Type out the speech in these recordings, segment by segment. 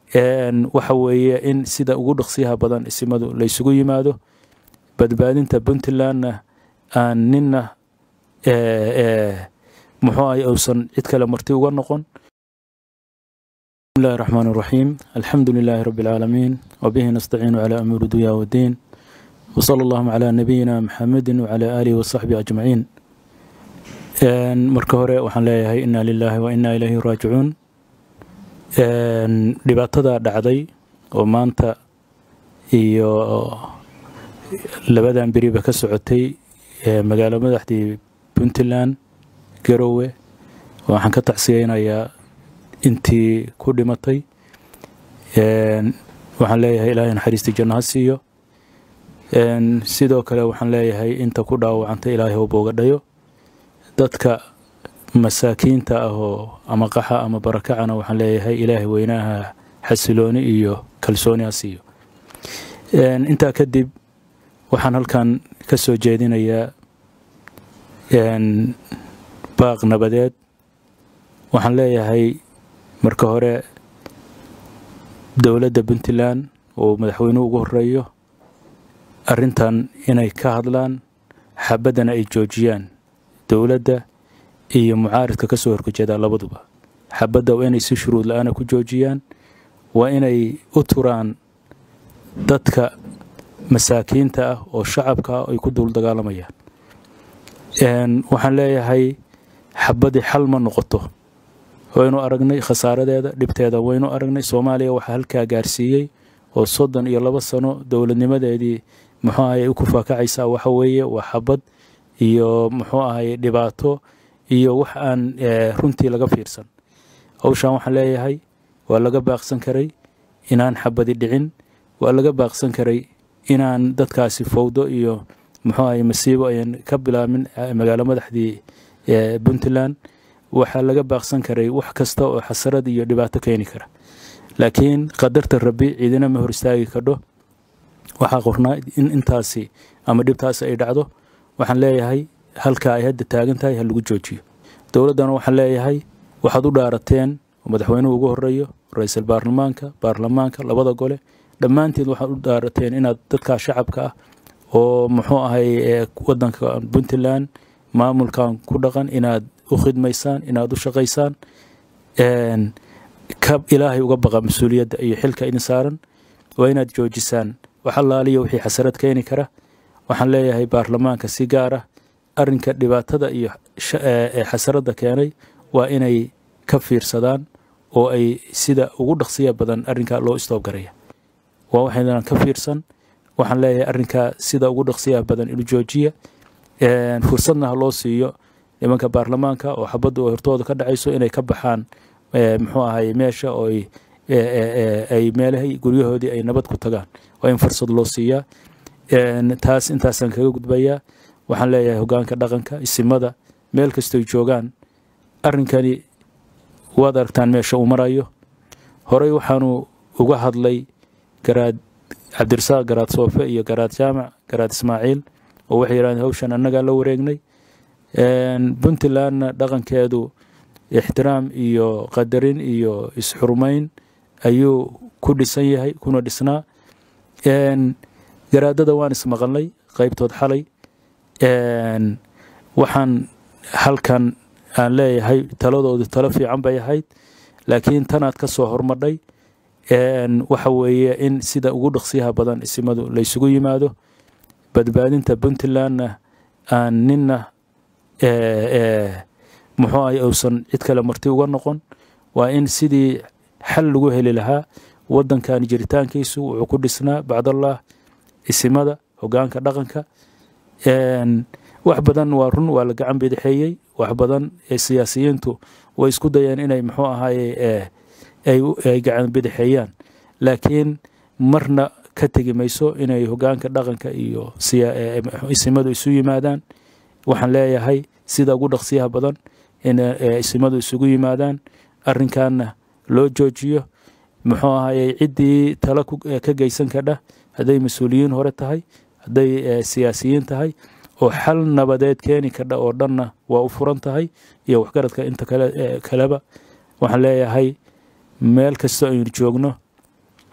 waxa weeye in sida ugu dhaqsiyaha badan isimadu laysugu yimaado badbaadinta puntlandna aan ninna muxuu ahay uusan cid kale marti uga noqon بسم الله الرحمن الرحيم الحمد لله رب العالمين وبه نستعين على أمور الدنيا والدين وصلى اللهم على نبينا محمد وعلى آله وصحبه أجمعين marka hore waxaan leeyahay inaa lilaahi wa inaa ilayhi raajicuun dhibaatada dhacday oo maanta iyo labadan beriba ka socotay magaalo madaxdii puntland garowe waxaan ka tacsiyeynayaa intii ku dhimatay waxaan leeyahay ilaahay naxariistii janno ha siiyo sidoo kale waxaan leeyahay inta ku dhaawacantay ilaahay ha booga dhayo dadka masaakiinta ah oo ama qaxa ama barakacana waxaan leeyahay ilaahay weynaha xasilooni iyo kalsooni ha siiyo intaa kadib waxaan halkan ka soo jeedinayaa baaq nabadeed waxaan leeyahay marka hore dowladda puntland oo madaxweynuhu ugu horeeyo arrintan inay ka hadlaan xabaddana ay joojiyaan dowladda iyo mucaaridka ka soo horjeedaa labaduba xabadda waa inay si shuruud la-aana ku joojiyaan waa inay u turaan dadka masaakiinta ah oo shacabka ah ay ku duul dagaalamayaan waxaan leeyahay xabaddii xal ma noqoto waynu aragnay khasaaradeeda dhibteeda waynu aragnay soomaaliya waxaa halkaa gaarsiiyey oo soddon iyo labo sano dowladnimadeedii muxuu ahay ay ku faakacaysaa waxa weeye waa xabad iyo muxuu ahay dhibaato iyo wax aan runtii laga fiirsan howshan waxaan leeyahay waa laga baaqsan karay inaan xabadi dhicin waa laga baaqsan karay inaan dadkaasi fowdo iyo muxuu ahay masiibo ayan ka bilaabin magaalo madaxdii puntland waxaa laga baaqsan karay wax kasta oo xasarad iyo dhibaato keeni kara laakiin qadarta rabbi ciidina ma hor istaagi kadho waxaa qornaa in intaasi ama dhibtaasi ay dhacdo waxaan leeyahay halka ay hadda taagan tahay ha lagu joojiyo dowladdana waxaan leeyahay waxaad u dhaarateen oo madaxweynuhu ugu horeeyo ra-iisul baarlamaanka baarlamaanka labada gole dhammaanteed waxaad u dhaarateen inaad dadkaa shacabka ah oo muxuu ahay wadanka puntland maamulkan ku dhaqan inaad u khidmaysaan inaad u shaqaysaan ka ilaahay uga baqa mas-uuliyadda iyo xilka idin saaran waa inaad joojisaan wax allaaliya wixii xasarad keeni kara waxaan leeyahay baarlamaanka si gaar ah arrinka dhibaatada iyo xasaradda keenay waa inay ka fiirsadaan oo ay sida ugu dhaqsiya badan arrinkaa loo istoobgaraya waa waxaynan ka fiirsan waxaan leeyahay arrinkaa sida ugu dhaqsiyaha badan inu joojiya fursadna ha loo siiyo nimanka baarlamaanka oo xabaddu hortooda ka dhacayso inay ka baxaan muxuu ahay meesha oo ay meelahay guryahoodii ay nabad ku tagaan waa in fursad loo siiyaa taas intaasaan kaga gudbayaa waxaan leeyahay hogaanka dhaqanka isimada meel kastoy joogaan arrinkani waad aragtaan meesha uu marayo horey waxaanu uga hadlay garaad cabdirasaaq garaad soofe iyo garaad jaamac garaad ismaaciil oo waxay yidhahdeen hawshan annagaa la wareegnay puntlandna dhaqankeedu ixtiraam iyo qadarin iyo isxurmayn ayuu ku dhisan yahay kuna dhisnaa garaadada waan ismaqalnay qaybtood xalay waxaan halkan aan leeyahay taladoodu talo fiican bay ahayd laakiin tanaad ka soo hormadhay waxa weeye in sida ugu dhaqsiyaha badan isimadu laysugu yimaado badbaadinta puntlandna aan ninna muxuu ahay uusan cid kale marti uga noqon waa in sidii xal lagu heli lahaa waddankan jiritaankiisu wuxuu ku dhisnaa bacdallah isimada hogaanka dhaqanka wax badan waa run waa la gacan bidixeeyey wax badan siyaasiyiintu way isku dayeen inay muxuu ahaye ay gacan bidixeeyaan laakiin marna ka tegi mayso inay hogaanka dhaqanka iyo isimadu isu yimaadaan waxaan leeyahay sida ugu dhaqsiyaha badan in isimadu isugu yimaadaan arrinkanna loo joojiyo muxuu ahaye ciddii talo ka geysan kadha hadday mas-uuliyiin hore tahay hadday siyaasiyiin tahay oo xal nabadeed keeni kadha oo dhanna waa u furan tahay iyo waxgaradka inta kaleba waxaan leeyahay meel kastoo aynu joogno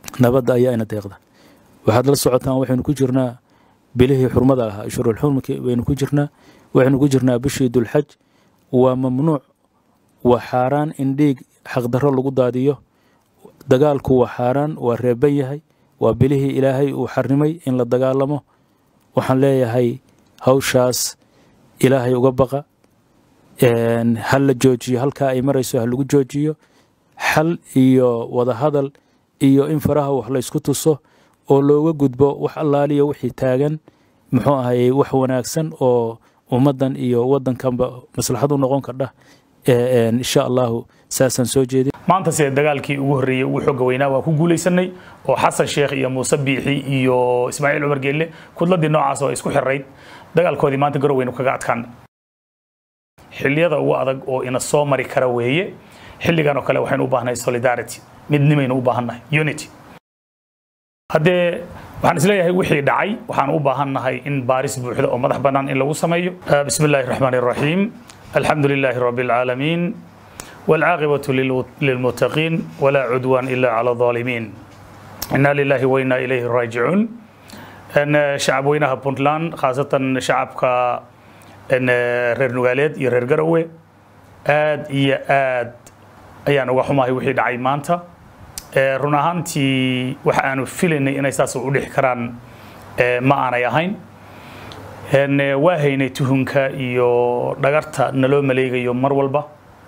nabadda ayaa ina deeqda waxaad la socotaan waxaynu ku jirnaa bilihii xurmada ahaa ashhurulxurmki baynu ku jirnaa waxaynu ku jirnaa bishii dulxaj waa mamnuuc waa xaaraan in dhiig xaqdarro lagu daadiyo dagaalku waa xaaraan waa reeban yahay waa bilihii ilaahay uu xarrimay in la dagaalamo waxaan leeyahay hawshaas ilaahay uga baqa ha la joojiyo halkaa ay marayso ha lagu joojiyo xal iyo wadahadal iyo in faraha wax laysku tuso oo looga gudbo wax allaaliya wixii taagan muxuu ahayey wax wanaagsan oo ummaddan iyo waddankanba maslaxad u noqon kardha insha allahu saasaan soo jeedin maanta sida dagaalkii ugu horreeyey ugu xooga weynaa waa ku guulaysanay oo xasan sheekh iyo muuse biixi iyo ismaaciil cumar geelle kudladii noocaas oo isku xirayd dagaalkoodii maanta garoweynu kaga adkaan xilliyada ugu adag oo ina soo mari kara weeye xilligan oo kale waxaynu u baahnahay solidarity midnimaynu u baahannahay unity haddee waxaan isleeyahay wixii dhacay waxaan u baahannahay in baaris buuxda oo madax bannaan in lagu sameeyo bismi illaahi raxmaani raxiim alxamdu lilaahi rabbi alcaalamiin والعاقبة للمتقين ولا عدوان إلا على الظالمين إنا لله وإنا إليه راجعون أن شعب وينها بونتلان خاصة شعب كا أن رير نوغاليد يرير قروي آد إيا آد أيان وحما هي وحيد عيمانتا run ahaantii waxa aanu filaynay inay saas u dhixi karaan ma aanay ahayn waa haynay tuhunka iyo dhagarta naloo maleegayo mar walba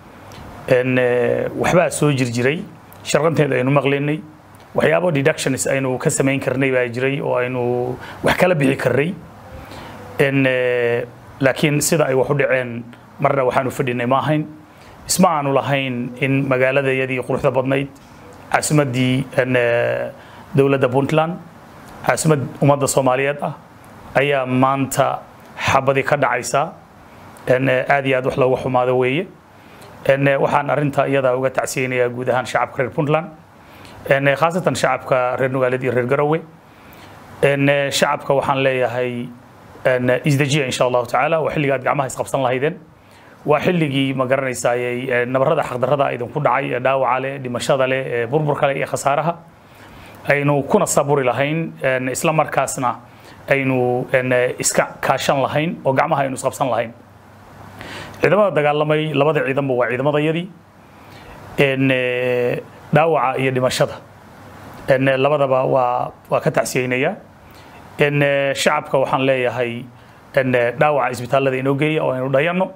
waxbaa soo jirjiray sharqanteeda aynu maqlaynay waxyaabo deductions aynu ka samayn karnay baa jiray oo aynu wax kala bixi karnay laakiin sida ay wax u dhaceen marna waxaanu fadhinay ma ahayn isma aanu lahayn in magaaladayadii quruxda badnayd caasimaddii dowladda puntland caasimad ummadda soomaaliyeed ah ayaa maanta xabadii ka dhacaysa aad iyo aad wax looga xumaado weeye waxaan arinta iyadaa uga tacsiyeynayaa guud ahaan shacabka reer puntland khaasatan shacabka reer nugaaleed iyo reer garowe shacabka waxaan leeyahay isdejiya insha allahu tacaala waa xilliga aad gacmaha isqabsan lahaydeen waa xilligii ma garanaysayey nabarada xaqdarrada idinku dhacay ee dhaawaca leh dhimashada leh ee burburka leh iyo khasaaraha aynu kuna saburi lahayn isla markaasna aynu iska kaashan lahayn oo gacmaha aynu isqabsan lahayn ciidamada dagaalamay labada ciidanba waa ciidamadayadii dhaawaca iyo dhimashada labadaba waa waa ka tacsiyeynaya shacabka waxaan leeyahay dhaawaca isbitaallada inoo geeya oo aynu dhayanno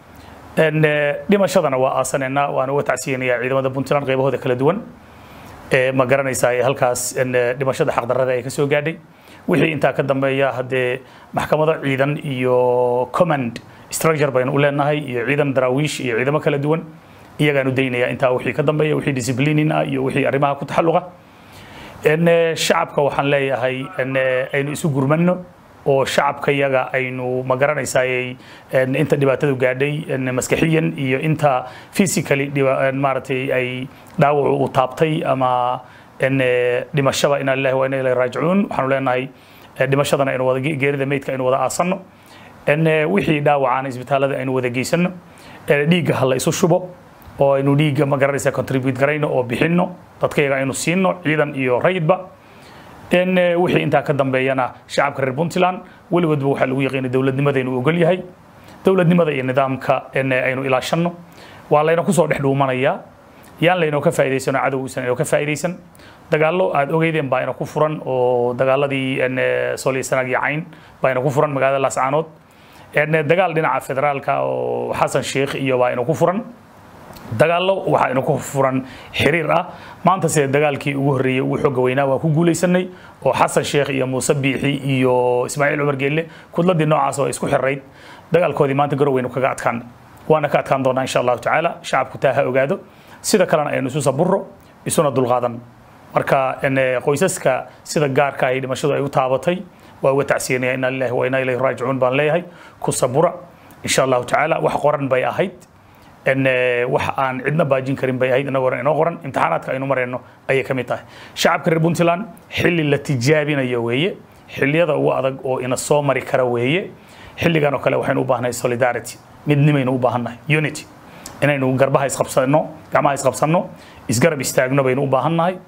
dhimashadana waa aasaneynaa waan uga tacsiyeynaya ciidamada puntland qaybahooda kala duwan ma garanaysaa halkaas dhimashada xaqdarrada ay ka soo gaadhay wixii intaa ka dambeeya haddee maxkamado ciidan iyo command structure baynu u leenahay iyo ciidan daraawiish iyo ciidamo kala duwan iyagaanu daynaya intaa wixii ka dambeeya wixii disciplinin ah iyo wixii arrimaha ku taxalluqa shacabka waxaan leeyahay aynu isu gurmanno oo shacabka yaga aynu ma garanaysayey inta dhibaatadu gaadhay maskaxiyan iyo inta physically maaragtay ay dhaawacu u taabtay ama dhimashaba inaa lillahi wa inaa ilahi raajicuun waxaanu leenahay dhimashadana aynu wada geerida meydka aynu wada aasanno wixii dhaawacaan isbitaallada aynu wada geysano dhiigga ha la isu shubo oo aynu dhiigga ma garanaysa contribute garayno oo bixinno dadkayaga aynu siino ciidan iyo rayidba wixii intaa ka dambeeyana shacabka reer puntland weligoodba waxaa lagu yaqiinay dowladnimada inuu ogol yahay dowladnimada iyo nidaamka aynu ilaashanno waa layna kusoo dhex dhuumanayaa yaan laynoo ka faa'iidaysano cadowgiisan inoo ka faa'iidaysan dagaallo aad ogeydeen baa ina ku furan oo dagaaladii sooliya sanaag iyo cayn baa ina ku furan magaalada laascaanood dagaal dhinaca federaalka oo xasan sheekh iyo baa ina ku furan dagaallo waxaa ina ku furan xiriir ah maanta sida dagaalkii ugu horreeyey ugu xooga weynaa waa ku guulaysanay oo xasan sheekh iyo muuse biixi iyo ismaaciil cumar geelle kudladii noocaas oo isku xirayd dagaalkoodii maanta garoweynu kaga adkaan waana ka adkaan doonaa insha allahu tacaala shacabku taa ha ogaado sida kalena aynu isu saburo isuna dulqaadan marka qoysaska sida gaarka ahi dhimashadu ay u taabatay waa uga tacsiyanaya inaa lillahi wa inaa ilayhi raajicuun baan leeyahay ku sabura insha allahu tacaala wax qoran bay ahayd wax aan cidna baajin karin bay ahayd inagoo inoo qoran imtixaanaadka aynu marayno ayay ka mid tahay shacabka reer puntland xilli la tijaabinayo weeye xilliyada ugu adag oo ina soo mari kara weeye xilligan oo kale waxaynu u baahnahay solidarity midnimaynu u baahannahay unity inaynu garbaha isqabsanno gacmaha isqabsanno isgarab istaagno baynu u baahannahay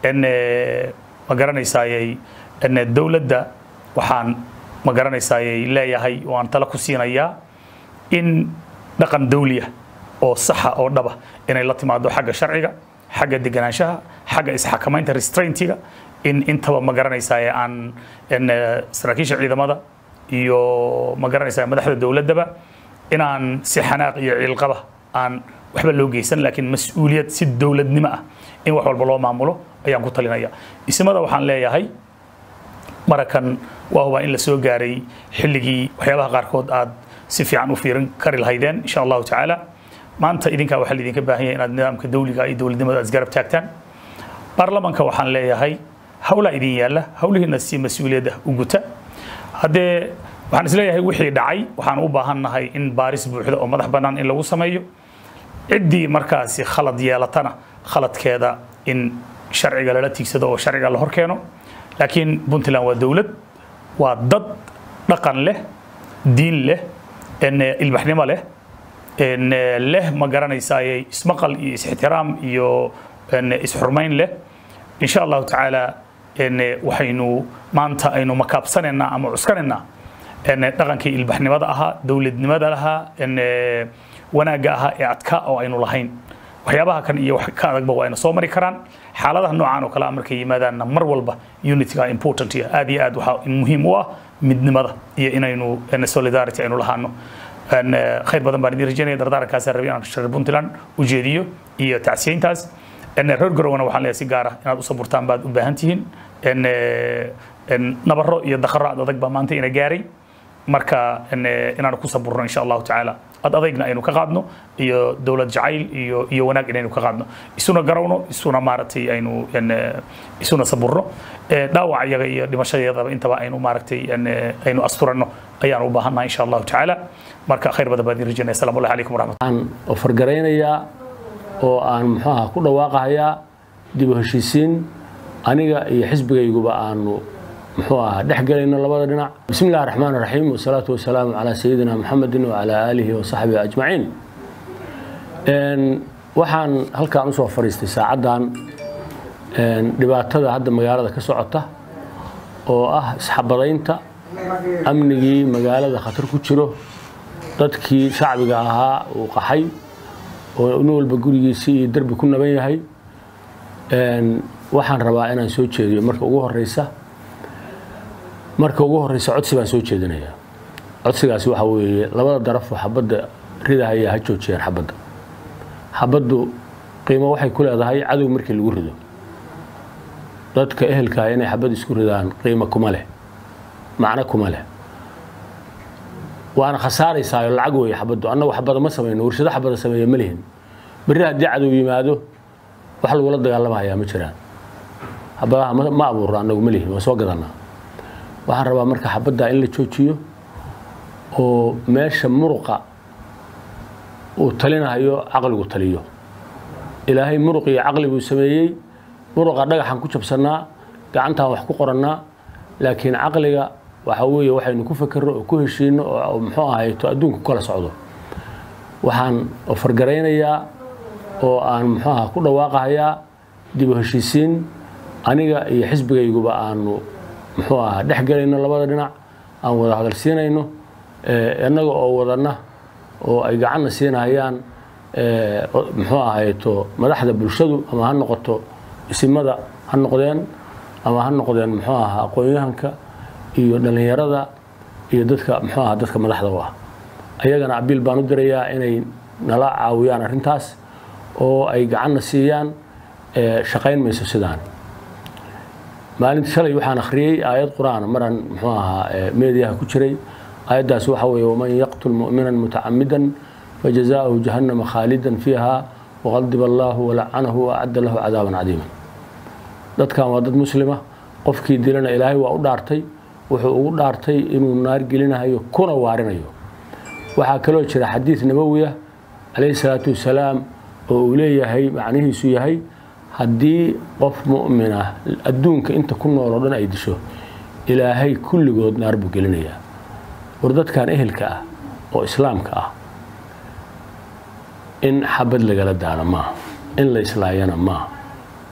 ma garanaysayay dowladda waxaan ma garanaysayay leeyahay oo aan tala ku siinayaa in dhaqan dawliya oo saxa oo dhaba inay la timaado xagga sharciga xagga deganaanshaha xagga isxakamaynta restraintiga in intaba ma garanaysaye aan saraakiisha ciidamada iyo ma garanaysaa madaxda dowladdaba inaan si xanaaq iyo ciilqaba aan waxba loo geysan laakiin mas-uuliyad si dowladnimo ah in wax walba loo maamulo ayaan ku talinaya ismada waxaan leeyahay marakan waa hubaa in la soo gaaray xilligii waxyaabaha qaarkood aad si fiican u fiirin kari lahaydeen insha allahu tacaala maanta idinkaa waxaa laidinka baahan yahay inaad nidaamka dawliga iyo dowladnimada aad isgarab taagtaan baarlamanka waxaan leeyahay hawlaa idin yaalla hawlihiina si mas-uuliyadda u guta haddee waxaan isleeyahay wixii dhacay waxaan u baahannahay in baaris buuxda oo madax bannaan in lagu sameeyo ciddii markaasi khalad yeelatana khaladkeeda in sharciga lala tiigsado oo sharciga la hor keeno laakiin puntland waa dowlad waa dad dhaqan leh diin leh ilbaxnimo leh leh ma garanaysaaye ismaqal iyo is-ixtiraam iyo isxurmayn leh insha allahu tacaala waxaynu maanta aynu makaabsanaynaa ama cuskanaynaa dhaqankii ilbaxnimada ahaa dowladnimada lahaa wanaagga ahaa ee adkaa oo aynu lahayn waxyaabaha kan iyo wax ka adagba waa ayna soo mari karaan xaaladaha noocan oo kale ah markay yimaadaanna mar walba unitiga important iyo aad iyo aad waxaa muhiim u ah midnimada iyo inaynu solidarity aynu lahaano khayr badan baan idin rajaynaya dardaarankaasaan rabay inaan reer puntland u jeediyo iyo tacsiyeyntaas reer garowana waxaan leeyahay si gaar ah inaad u saburtaan baad u baahan tihiin nabaro iyo dakaro ad adag baa maanta ina gaaray marka inaan ku saburno insha allahu tacaala ad adaygna aynu ka qaadno iyo dowlad jacayl iyo iyo wanaag inaynu ka qaadno isuna garawno isuna maaragtay aynu isuna saburno dhaawac iyaga iyo dhimashadeedaba intaba aynu maaragtay aynu asturanno ayaan u baahannaha insha allahu tacaala marka khayr badan baan idin rajaynaya assalamu allahi calaykum waraxmat aan ofargaraynayaa oo aan muxuaha ku dhawaaqahayaa dib u heshiisiin aniga iyo xisbigayguba aanu muxuu ahaa dhex gelayno labada dhinac bismi illahi raxmaan raxiim wasalaatu wasalaamu calaa sayidina muxamedin wacalaa aalihi wasaxbihi ajmaciin waxaan halkaan usoo fadhiistay saacaddan dhibaatada hadda magaalada ka socota oo ah isxabadaynta amnigii magaalada khatar ku jiro dadkii shacbiga ahaa uu qaxay oo nin walba gurigiisii iyo derbi ku naban yahay waxaan rabaa inaan soo jeediyo marka ugu horeysa marka ugu horeysa codsi baan soo jeedinayaa codsigaasi waxa weeye labada darafoo xabadda ridahaya ha joojiyaan xabadda xabaddu qiimo waxay ku leedahay cadow markii lagu rido dadka ehelkaa inay xabad isku ridaan qiimo kuma leh macno kuma leh waana khasaaraysaa oo lacag weeye xabaddu annagu xabada ma samayno warshado xabada sameeya ma lihin berri haddii cadow yimaado wax lagula dagaalamahayaa ma jiraan xabadaha ma abuurno annagu ma lihin waa soo gadannaa waxaan rabaa marka xabaddaa in la joojiyo oo meesha muruqa uu talinahayo caqligu taliyo ilaahay muruq iyo caqli buu sameeyey muruqa dhagaxaan ku jabsannaa gacantaan wax ku qorannaa laakiin caqliga waxa weeye waxaynu ku fakerro oo ku heshiino oo muxuu ahayto adduunku kala socdo waxaan ofargaraynayaa oo aan muxuu aha ku dhawaaqahayaa dib u heshiisiin aniga iyo xisbigayguba aanu muxuu ahaa dhex gelayno labada dhinac aan wada hadal siinayno innaga oo wadanna oo ay gacanna siinayaan muxuu ahayto madaxda bulshadu ama ha noqoto isimada ha noqdeen ama ha noqdeen muxuu ahaa aqoon-yahanka iyo dhallinyarada iyo dadka muxuu aha dadka madaxda u ah ayagana abiil baan u dirayaa inay nala caawiyaan arrintaas oo ay gacanna siiyaan shaqayn mayso sidaan maalinta shalay waxaan akhriyey aayad qur-aan maraan muxuu ahaa meediyaha ku jiray aayaddaas waxa weeye waman yaqtul mu'minan mutacamidan fajazaa'uhu jahannama khaalidan fiiha waqadiba allaahu walacanahu waacadda lahu cadaaban cadiiman dadkan waa dad muslima qofkii dilana ilaahay waa u dhaartay wuxuu ugu dhaartay inuu naar gelinayo kuna waarinayo waxaa kaloo jira xadiid nabowiya calayhi salaatu wasalaam oo uu leeyahay macnihiisu yahay haddii qof mu'min ah adduunka inta ku nool oo dhan ay disho ilaahay kulligood naar buu gelinayaa war dadkan ehelka ah oo islaamka ah in xabad lagala daano maaha in la islaayana maaha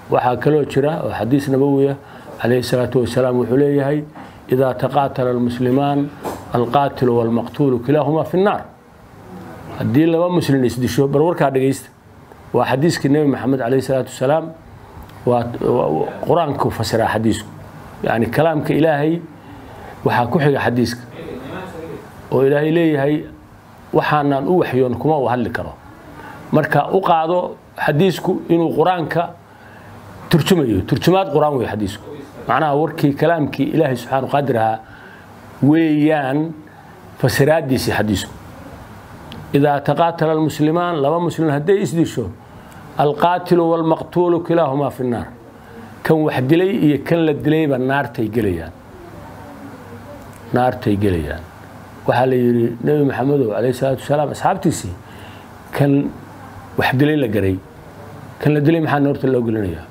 waxaa kaloo jira oo xadiis nabowiya calayhi salaatu wasalaam wuxuu leeyahay idaa taqaatala almuslimaan alqaatilu walmaqtuulu kilaahumaa fi nnaar haddii laba muslin isdisho bar warkaa dhegaysta waa xadiiskii nebi maxamed calayhi salaatu wasalaam waa qur-aanku fasiraa xadiisku yani kalaamka ilaahay waxaa ku xiga xadiiska oo ilaahay leeyahay waxaanaan u waxyoon kuma uu hadli karo marka u qaado xadiisku inuu qur-aanka turjumayo turjumaad qur-aan wey xadiisku macnaha warkii kalaamkii ilaahay subxaanu qaadir ahaa weeyaan fasiraadiisii xadiisku idaa taqaatala almuslimaan laba muslim hadday isdisho alqaatilu walmaqtuulu kilaahumaa fi nnaar kan wax dilay iyo kan la dilayba naartay gelayaan naartay gelayaan waxaa la yidhi nebi maxamedow calayhi salaatu wasalaam asxaabtiisii kan wax dilay la garay kan la dilay maxaa noorta loo gelinayaa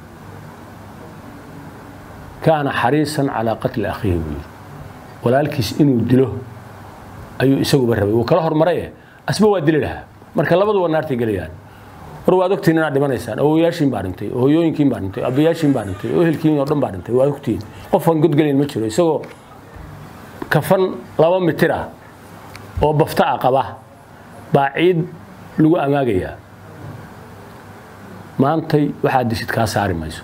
kaana xariisan calaa qatli akhiihi buu yidhi walaalkiis inuu dilo ayuu isaguba rabay wuu kala hormaraye asba waa dili lahaa marka labaduba naartay gelayaan war waad ogtiin inaad dhimanaysaan awoyaashiin baa dhintay oo hoyooyinkiin baa dhintay abayaashiin baa dhintay oo ehelkiin oo dhan baa dhintay waad ogtiin qofaan godgelayn ma jiro isagoo kafan laba mitir ah oo bafta ah qaba baa ciid lagu amaagayaa maantay waxaad dishid kaa saari mayso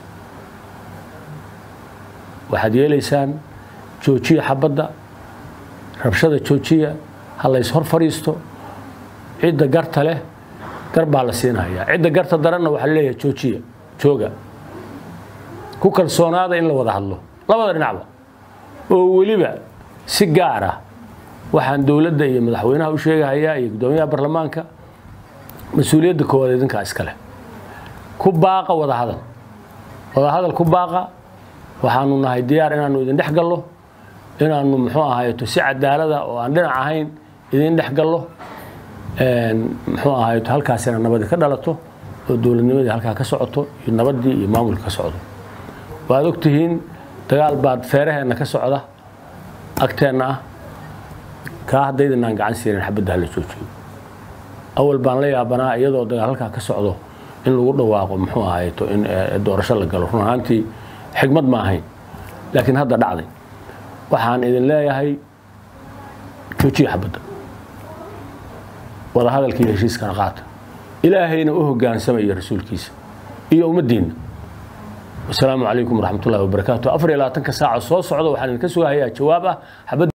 waxaad yeelaysaan joojiya xabadda rabshada joojiya ha lays hor fadhiisto cidda garta leh gar baa la siinayaa cidda garta daranna waxaa laleeyahay joojiya jooga ku kalsoonaada in la wada hadlo labada dhinacba oo weliba si gaar ah waxaan dowladda iyo madaxweynaha u sheegahayaa iyo guddoomiyaha baarlamaanka mas-uuliyadda koowaad idinkaa iska leh ku baaqa wada hadal wada hadal ku baaqa waxaanu nahay diyaar inaanu idin dhex gallo inaanu muxuu ahayto si cadaalada oo aan dhinac ahayn idin dhex gallo muxuu ahayto halkaasina nabadi ka dhalato oo dowladnimadii halkaa ka socoto iyo nabaddii iyo maamulka ka socdo waad ogtihiin dagaal baad feeraheenna ka socda agteenna ah kaa haddaydinaan gacan siirin xabadda hala joojiyo awal baan la yaabanaa iyadoo dagaal halkaa ka socdo in lagu dhawaaqo muxuu ahayto in doorasho la galo run ahaantii xigmad ma ahayn laakiin hadda dhacday waxaan idin leeyahay joojiya xabadda wada hadalkii heshiiskana qaata ilaahayna u hogaansamaya rasuulkiisa iyo ummaddiinna wasalaamu calaykum waraxmat ullahi wabarakaatu afar iyo labaatanka saaca soo socda waxaan idinka sugahayaa jawaab ah xabadda